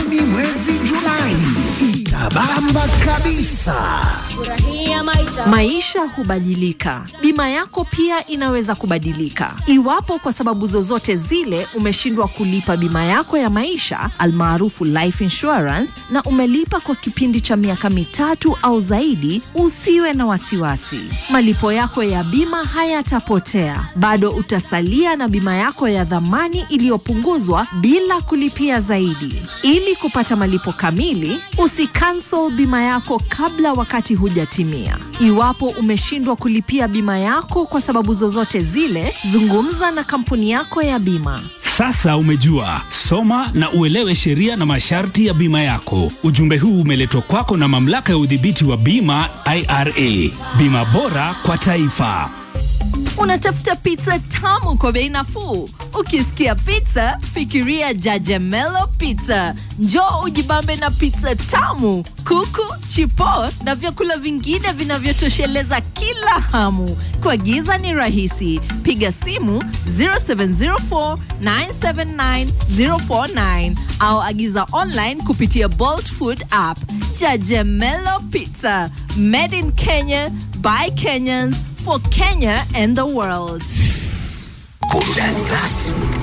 kumi mwezi Julai itabamba kabisa. Furahia maisha. Maisha hubadilika, bima yako pia inaweza kubadilika. Iwapo kwa sababu zozote zile umeshindwa kulipa bima yako ya maisha almaarufu life insurance, na umelipa kwa kipindi cha miaka mitatu au zaidi, usiwe na wasiwasi. Malipo yako ya bima hayatapotea, bado utasalia na bima yako ya dhamani iliyopunguzwa bila kulipia zaidi. Ili kupata malipo kamili, usikansel bima yako kabla wakati hujatimia. Iwapo umeshindwa kulipia bima yako kwa sababu zozote zile, zungumza na kampuni yako ya bima. Sasa umejua, soma na uelewe sheria na masharti ya bima yako. Ujumbe huu umeletwa kwako na mamlaka ya udhibiti wa bima IRA. Bima bora kwa taifa. Unatafuta pizza tamu kwa bei nafuu? Ukisikia pizza, fikiria Jajamelo Pizza. Njoo ujibambe na pizza tamu, kuku, chipo na vyakula vingine vinavyotosheleza kila hamu. Kuagiza ni rahisi, piga simu 0704 979 049 au agiza online kupitia Bolt Food app. Jajamelo Pizza, made in Kenya by Kenyans for Kenya and the world. Burudani rasmi